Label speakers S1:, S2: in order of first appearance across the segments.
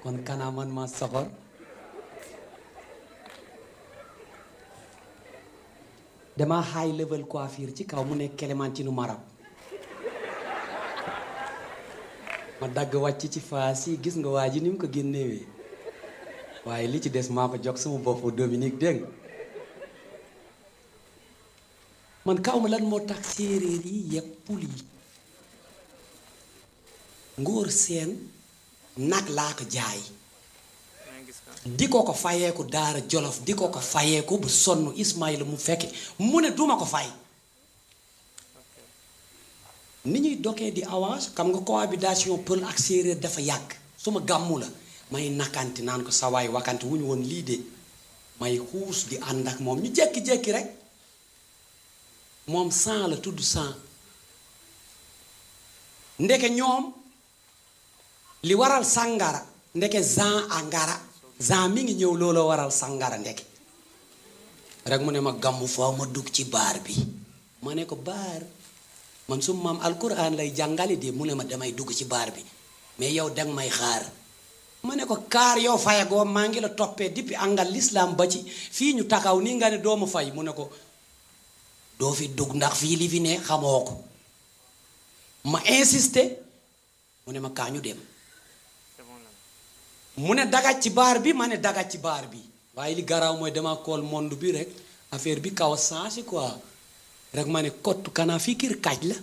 S1: kon kanaa man ma soxor dama high level coiffure ci kaw mu nekk Clémentine marab ma dagg wàcc ci faas yi gis nga waa ji ni mu ko génnewee waaye li ci des maa ko jox sama bopp Dominique dégg nga man kaw ma lan moo tax séeréer yi yëpp pul yi ngóor seen nag laa ko jaay di ko ko fayeeku daara jolof di ko ko fayeeku bu sonn Ismaïla mu fekke mu ne duma ko fay ni ñuy dokee di avance xam nga cohabitation pël ak séeréer dafa yàgg su ma gàmmu la may nakkanti naan ko sawaay wakante wu ñu woon lii de may xuus di ànd ak moom ñu jékki-jékki rek moom sang la tudd sang ndeke ñoom li waral sàngara ndeke Jean angara Jean mi ngi ñëw looloo waral sàngara ndeke rek mu ne ma gàmmu foo ma dugg ci baar bi ma ne ko baar man su maam alquran lay jàngale de mu ne ma damay dugg ci baar bi mais yow danga may xaar ma ne ko kaar yow fayagoo maa ngi la toppee depuis angal l'islam ba ci fii ñu taxaw nii nga ne doomu fay mu ne ko doo fi dugg ndax fii li fi ne xamoo ko ma insisté mu ne ma kaa ñu dem mu ne dagaj ci baar bi ma ne dagaj ci baar bi waaye li garaaw mooy dama kool monde bi rek affaire bi kaw a changé quoi rek ma ne kottu kanaa fii kir kaaj la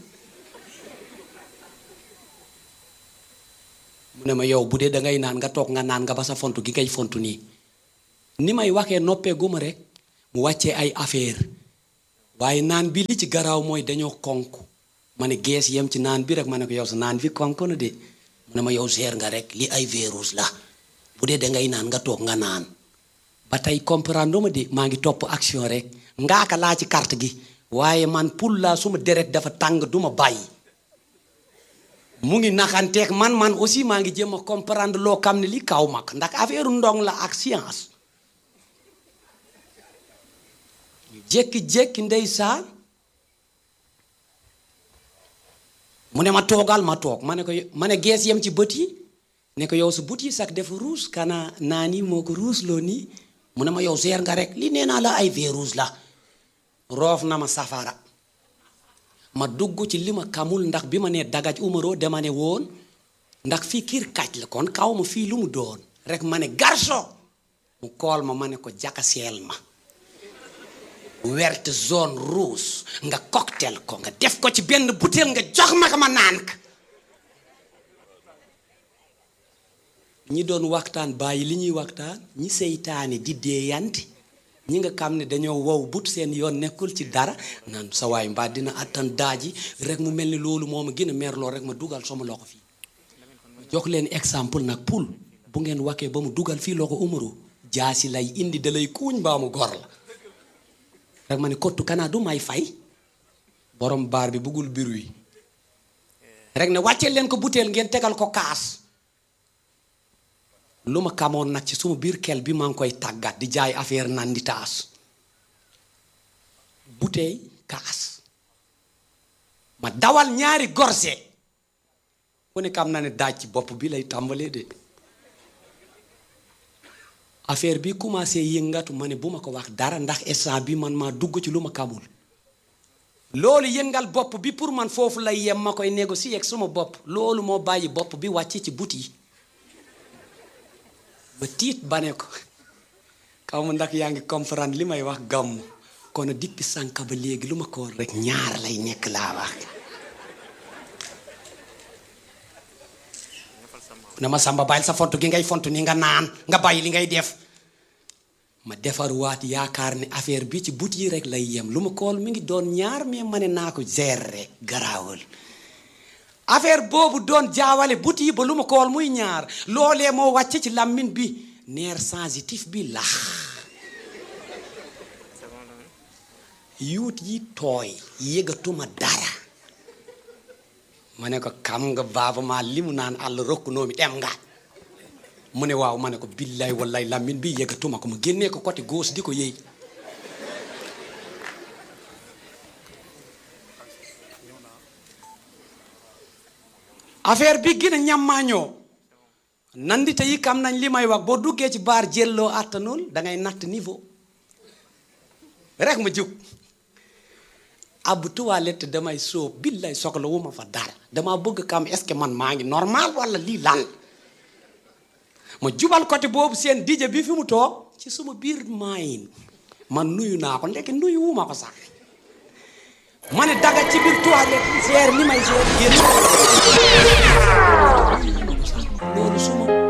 S1: mu ne ma yow bu dee da ngay naan nga toog nga naan nga ba sa fontu gi ngay fontu nii ni may waxee noppee guma rek mu wàccee ay affaire waaye naan bi li ci garaaw mooy dañoo konk ma ne gees yem ci naan bi rek ma ne ko yow sa naan bi konk na de mu ne ma yow seer nga rek li ay virus la bu dee da ngay naan nga toog nga naan ba tey comprendre ma de maa ngi topp action rek ngaaka laa ci carte gi waaye man pour la suma deret dafa tàng duma bàyyi mu ngi naxanteeg man man aussi maa ngi jéem a comprendre loo xam ne li kaw mag ndax affaire ndong la ak science jékki-jékki ndeysaan mu ne ma toogal ma toog ma ne ko ma ne gees yem ci bët yi ne ko yow sa bët yi sax dafa ruus kana naa nii moo ko ruus loo nii mu ne ma yow seer nga rek li nee naa la ay virus la roof na ma safara ma dugg ci li ma kamul ndax bi ma nee dagaj umaro dama ne woon ndax fii kiir kaj la kon kaw ma fii lu mu doon rek ma ne garso mu kool ma ma ne ko jakaseel ma werte zone rouge nga cocktail ko nga def ko ci benn butéel nga jox ma ko ma naan ka ñi doon waxtaan bàyyi li ñuy waxtaan ñi seytaane di deeyanti ñi nga xam ne dañoo wow but seen yoon nekkul ci dara naan sa waay mbaa dina attan daaji rek mu mel ni loolu moo ma gën a merloo rek ma dugal sama loxo fii jox leen exemple nag pul bu ngeen waxee ba mu dugal fii loxo umaro jaasi lay indi da lay kuuñ baa mu gor la rek ma ne kottu kanaa du may fay borom baar bi buggul biru yi rek ne wàccee leen ko butéel ngeen tegal ko kaas lu ma kamoon nag ci suma biir kel bi maa ngi koy tàggat di jaay affaire nan di taas butéey kaas ma dawal ñaari gorse ku ne xam na ne daaj ci bopp bi lay tàmbalee de affaire bi commencé yëngatu ma ne bu ma ko wax dara ndax instant bi man maa dugg ci lu ma kamul loolu yëngal bopp bi pour man foofu lay yem ma koy négocier ak suma bopp loolu moo bàyyi bopp bi wàcc ci but yi ma tiit ba ne ko kaw ma ndax yaa ngi comprendre li may wax gàmm kon depuis sànq ba léegi lu ma ko war rek ñaar lay nekk laa wax ne ma samba bàyyil sa fontu gi ngay fontu ni nga naan nga bàyyi li ngay def ma defarwaat yaakaar ne affaire bi ci but yi rek lay yem lu ma kool mi ngi doon ñaar mais ma ne naa ko gérer rek garaawal affaire boobu doon jaawale but yi ba lu ma kool muy ñaar loolee moo wàcce ci làmmiñ bi nerf sensitif bi lax yuut yi tooy yëgatuma dara ma ne ko xam nga baaba maa li mu naan àll rokk noomi dem nga mu ne waaw ma ne ko billaay wallaay làmmiñ bi yëgatuma ko ma génnee ko côté gauche di ko yëy affaire bi gën a ñammaañoo nandite yi kam nañ li may wax boo duggee ci baar jëlloo àttanul da ngay natt niveau rek ma jug ab toilette damay sóob billaay soxla wu ma fa dara dama bëgg kam est-ce que man maa ngi normal wala lii lan ma jubal côté boobu seen dije bi fi mu toog ci suma biir maayin man nuyu naa ko ndekki nuyu wu ma ko sax ma ne daga ci biir toilette seer li may seer génn loolu suma